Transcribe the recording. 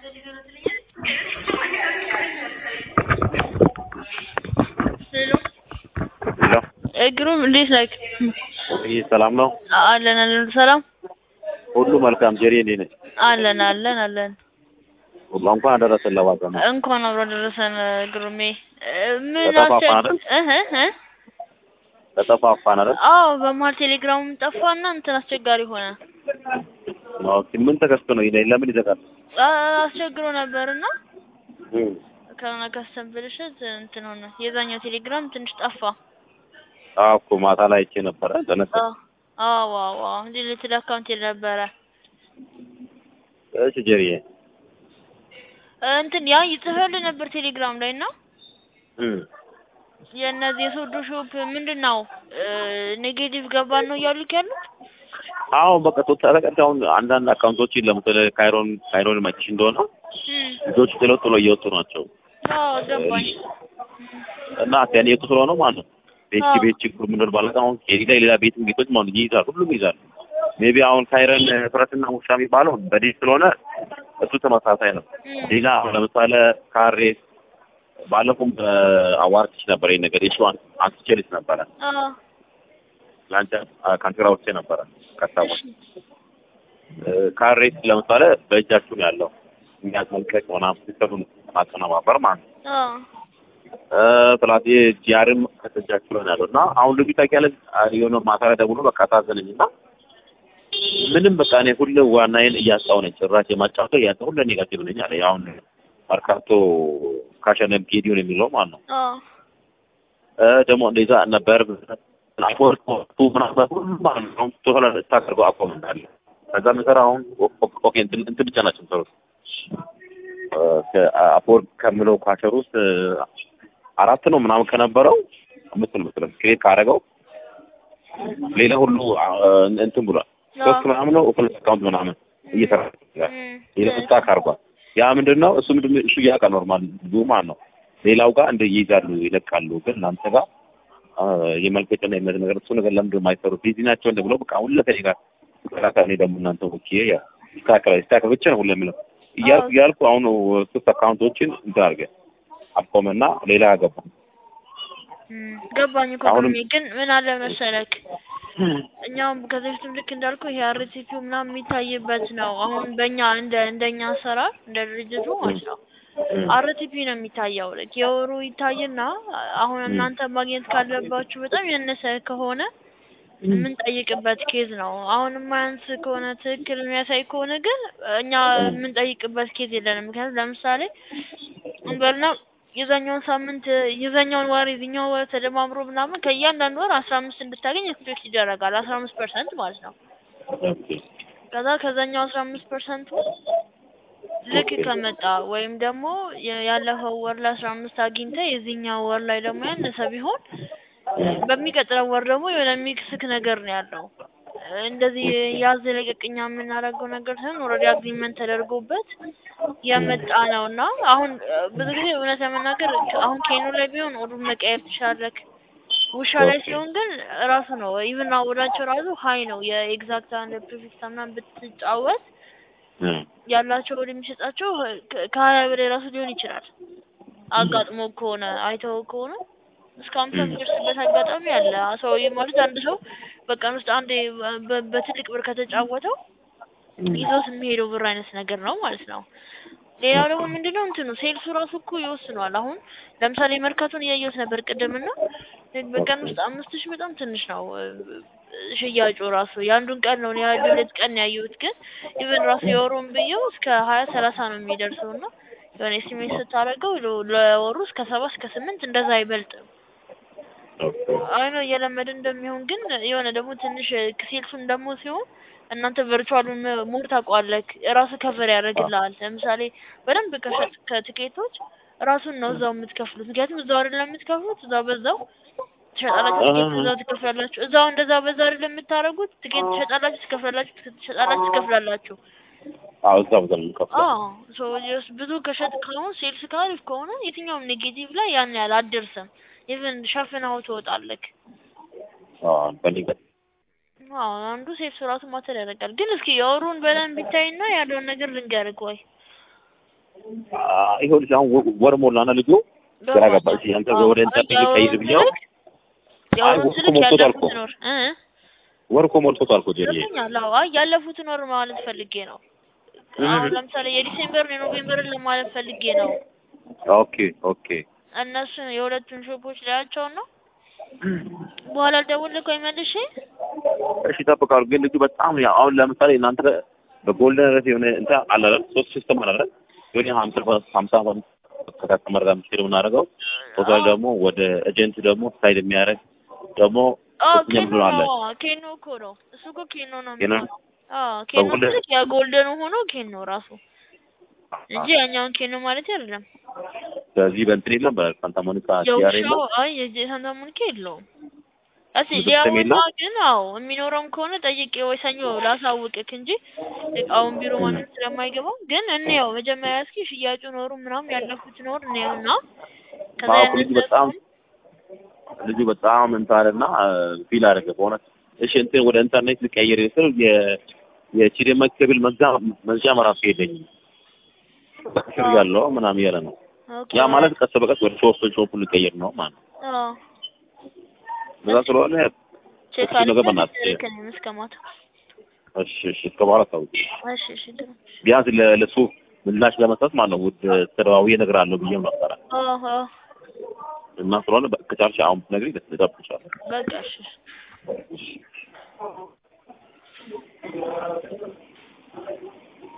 ሄሎ ሄሎ ግሩም እንዴት ነህ? ይህ ሰላም ነው? አለን አለን ሰላም ሁሉ መልካም። ጀሪ እንዴት ነች? አለን አለን አለን ሁሉ እንኳን አደረሰን ለዋጋ ነው። እንኳን አብሮ ደረሰን ግሩሜ። ምን ተጠፋፋን አስቸ- አይደል? እህ እህ ተጠፋፋን አይደል? አዎ በመሀል ቴሌግራሙም ጠፋና እንትን አስቸጋሪ ሆነ። ኦኬ ምን ተከስቶ ነው? ይሄ ለምን ይዘጋል? አ- አስቸግሮ ነበርና እም ከሆነ ከስተም ብልሽት እንትን ሆነ። የዛኛው ቴሌግራም ትንሽ ጠፋ። አዎ እኮ ማታ ላይ አይቼ ነበረ ተነሳ። አዎ አዎ አዎ ዲሊትድ አካውንት ነበረ እሺ ጀሪዬ እንትን ያ ይጽፈልህ ነበር ቴሌግራም ላይ እና እም የእነዚህ የሶዶ ሾፕ ምንድን ነው ኔጌቲቭ ገባን ነው እያሉክ ያሉት? አሁን በቃ ቶታል ተቀጥ አሁን አንዳንድ አካውንቶችን ለምሳሌ ካይሮን ካይሮን መችሽ እንደሆነ እም ልጆቹ ጥለው ጥለው እየወጡ ናቸው አዎ ገባኝ። እና ያኔ የወጡ ስለሆነ ማለት ነው ቤት አዎ። ቤት ችግር ምንድን ማለት አሁን ሌላ ሌላ ቤት ቤቶች ማለት ነው ይይዛል ሁሉም ይይዛል። ሜቢ አሁን ካይረን ፍረትና ውሻ የሚባለው በዴት ስለሆነ እሱ ተመሳሳይ ነው። እም ሌላ አሁን ለምሳሌ ካሬ ባለፉም አዋርትሽ ነበር ይሄን ነገር የሺ አንስቼልሽ ነበረ አዎ ለአንተ ካንትራ ውስጥ ነበረ ከሳቦች ካሬ ለምሳሌ በእጃችሁ ነው ያለው የሚያዝ መልቀቅ ምናምን ሲስተሙን ማቀነባበር ማለት ነው። አዎ ፕላስ ጂአርም ከተጃችሁ ነው ያለው እና አሁን ልጁ ታውቂያለሽ የሆነ ማታ ላይ ደውሎ በቃ ታዘነኝ እና ምንም በቃ እኔ ሁሌ ዋናዬን እያጣሁ ነኝ። ጭራሽ የማጫወተው እያጣሁ ሁሌ ኔጋቲቭ ነኝ አለ። አሁን መርካቶ ካሸነፍ ጌዲዮን የሚለው ማለት ነው አዎ እ ደግሞ እንደዛ ነበር አፖርት ቱ ምናምን ሁሉ ማለት ነው ቶታል ስታደርገው አቆም እንዳለ ከዛ ምሰራ አሁን ኦኬ እንትን እንትን ብቻ ናቸው የሚሰሩት አፖርት ከምለው ካሸር ውስጥ አራት ነው ምናምን ከነበረው አምስት ነው መሰለኝ ክሬት ካደረገው ሌላ ሁሉ እንትን ብሏል። ሶስት ምናምን ነው ኦፕን አካውንት ምናምን እየሰራ ይችላል። ሌላ ስታክ አድርጓል። ያ ምንድን ነው እሱ ምንድን ነው እሱ ያውቃል ኖርማል ብዙ ማለት ነው። ሌላው ጋር እንደ ይይዛሉ ይለቃሉ፣ ግን እናንተ ጋር የመልቀቅና የመት ነገር እሱ ነገር ለምንድን ነው የማይሰሩት? ቢዚ ናቸው እንደ ብለው በቃ ሁሉ ከኔ ጋር ተከራካ እኔ ደግሞ እናንተ ኦኬ ያ ይስተካከላል ይስተካከል ብቻ ነው ሁሉ የምለው እያልኩ እያልኩ አሁን ሶስት አካውንቶችን እንትን አድርገህ አቆመና ሌላ ገባ። ገባኝ እኮ አሁንም- ግሩሜ፣ ግን ምን አለ መሰለክ እኛም ከዚህ በፊትም ልክ እንዳልኩ ይሄ አርቲፒው ምናምን የሚታይበት ነው። አሁን በእኛ እንደ እንደኛ አሰራር እንደ ድርጅቱ ማለት ነው አርቲፒ ነው የሚታየው። ልክ የወሩ ይታይና አሁን እናንተ ማግኘት ካለባችሁ በጣም ያነሰ ከሆነ የምንጠይቅበት ኬዝ ነው። አሁን የማያንስ ከሆነ ትክክል የሚያሳይ ከሆነ ግን እኛ የምንጠይቅበት ኬዝ የለንም። ምክንያቱም ለምሳሌ እንበልና የዛኛውን ሳምንት የዛኛውን ወር የዚኛው ወር ተደማምሮ ምናምን ከእያንዳንዱ ወር አስራ አምስት እንድታገኝ ኤክስፔክት ይደረጋል። አስራ አምስት ፐርሰንት ማለት ነው። ከዛ ከዛኛው አስራ አምስት ፐርሰንቱ ልክ ከመጣ ወይም ደግሞ የ- ያለፈው ወር ላይ አስራ አምስት አግኝተ የዚህኛው ወር ላይ ደግሞ ያነሰ ቢሆን በሚቀጥለው ወር ደግሞ የሆነ ሚክስክ ነገር ነው ያለው። እንደዚህ ያዝ ለቀቅኛ የምናደርገው ነገር ሳይሆን ኦልሬዲ አግሪመንት ተደርጎበት የመጣ ነው እና አሁን እ፣ ብዙ ጊዜ እውነት ለመናገር ከ- አሁን ኬኖ ላይ ቢሆን ኦዱን መቀየር ትችላለህ። ውሻ ላይ ሲሆን ግን ራሱ ነው ኢቭን አወዳቸው ራሱ ሀይ ነው የኤግዛክት አንድ ፕሪፊክስ ምናምን ብትጫወት ያላቸው ወደ የሚሰጣቸው ከ- ከሀያ በላይ ራሱ ሊሆን ይችላል። አጋጥሞ ከሆነ አይተው ከሆነ እስከ ሀምሳ የሚደርስበት አጋጣሚ አለ። ሰው ማለት አንድ ሰው በቀን ውስጥ አንዴ በ- በትልቅ ብር ከተጫወተው ይዞት የሚሄደው ብር አይነት ነገር ነው ማለት ነው። ሌላው ደግሞ ምንድነው እንትኑ ሴልሱ ራሱ እኮ ይወስነዋል። አሁን ለምሳሌ መርካቶን እያየሁት ነበር ቅድምና በቀን ውስጥ አምስት ሺህ በጣም ትንሽ ነው እ፣ ሽያጩ ራሱ የአንዱን ቀን ነው የአንድ ሁለት ቀን ያየሁት። ግን ኢቨን ራሱ የወሩን ብየው እስከ ሀያ ሰላሳ ነው የሚደርሰው እና የሆነ ኤስቲሜት ስታደርገው ለ- ለወሩ እስከ ሰባ እስከ ስምንት እንደዛ አይበልጥም። አይ ነው እየለመደ እንደሚሆን ግን የሆነ ደግሞ ትንሽ ሴልሱን ደግሞ ሲሆን እናንተ ቨርቹዋሉን ሞር ታውቀዋለህ ራሱ ከቨር ያደርግልሃል። ለምሳሌ በደንብ ከሸጥ ከትኬቶች ራሱን ነው እዛው የምትከፍሉት። ምክንያቱም እዛው አይደለም የምትከፍሉት እዛው በዛው ትሸጣላችሁ፣ ትኬት እዛው ትከፍላላችሁ። እዛው እንደዛ በዛ አይደለም የምታደርጉት። ትኬት ትሸጣላችሁ፣ ትከፍላላችሁ፣ ትሸጣላችሁ፣ ትከፍላላችሁ። አዎ እዛ ቦታ ነው የምንከፍለው። አዎ ሶ ጀስት ብዙ ከሸጥ ከሆነ ሴልስ ካሪፍ ከሆነ የትኛውም ኔጌቲቭ ላይ ያን ያህል አትደርስም። ኢቭን ሸፍነው ትወጣለህ። አዎ በእኔ ጋር አዎ አንዱ ሴልስ ራሱ ማተር ያደርጋል። ግን እስኪ የወሩን በደንብ ቢታይና ያለውን ነገር ልንገርህ ወይ አ- ይኸውልሽ አሁን ወ- ወር ሞላና ልጁ ግራ ገባች። አንተ ወደ ኢንተርኔት ልቀይር ብዬው የአሁኑ አይ፣ ስልክ ሞልቶታል ያለፉት እኮ። ኖር እ ወር እኮ ሞልቶታል እኮ ጀሪዬ። ገብቶኛል። አዎ አይ ያለፉትን ወር ማለት ፈልጌ ነው። አሁን ለምሳሌ የዲሴምበር የኖቬምበርን ለማለት ፈልጌ ነው። ኦኬ ኦኬ እነሱን የሁለቱን ሾፖች ላያቸውን ነው በኋላ ደውልልህ ቆይ መልሼ እሺ ይጠብቃሉ። ግን ልጁ በጣም ያው አሁን ለምሳሌ እናንተ በጎልደን ረት የሆነ እንትን አለ አይደል? ሶስት ሲስተም አለ አይደል? የሆነ ሀምሳ ሀምሳ ከከስተመር ጋር የምትሄድ የምናደርገው ቶታል ደግሞ ወደ ኤጀንት ደግሞ ሳይድ የሚያደርግ ደግሞ አዎ ሶስተኛ ኬኖ ብሎ አለ። ነው ኬኖ እኮ ነው እሱ እኮ ኬኖ ነው ኬኖ? የሚሆነው። አዎ ኬኖ በጎልደን- ማለት የጎልደኑ ሆኖ ኬኖ ራሱ እንጂ ያኛውን ኬኖ ማለት አይደለም። ስለዚህ በእንትን የለም በሳንታ ሞኒካ ሲያር የውሻው የለም አይ የሳንታ ሞኒካ የለውም። እስኪ ብዙ ሊያውና የለም? ግን አዎ የሚኖረውም ከሆነ ጠይቄ ወይ ሰኞ ላሳውቅክ እንጂ አሁን ቢሮ ማንም ስለማይገባው ግን እንየው መጀመሪያ እስኪ ሽያጩ ኖሩ ምናምን ያለፉት ኖር እንየውና ከዛ አዎ፣ ያንን ልጁ በጣም ልጁ በጣም እንትን አለና ፊል አደረገ በእውነት እሺ እንትን ወደ ኢንተርኔት ልቀይር ስል የ የቺዴማ ኬብል መግዛ መግዣ መራሱ የለኝም በክር ያለው ምናምን እያለ ነው ኦኬ ያ ማለት ቀስ በቀስ ወደ ሾፕ ሾፕ ልቀይር ነው ማለት ነው አዎ በዛ ስለሆነ ቼክ እሱ ነገር በእናትህ አድርገን እስከ ማታ እሺ እሺ እስከ በኋላ ታውቂ እሺ እሺ ጥሩ ቢያንስ ለ- ለሱ ምላሽ ለመስጠት ማለት ነው ውድ ተደዋውዬ እነግርሃለሁ ብዬም ነበረ አዎ አዎ እና ስለሆነ በ- ከቻልሽ አሁን ብትነግሪኝ ደስ ይጠብቅሻለሁ በቃ እሺ እሺ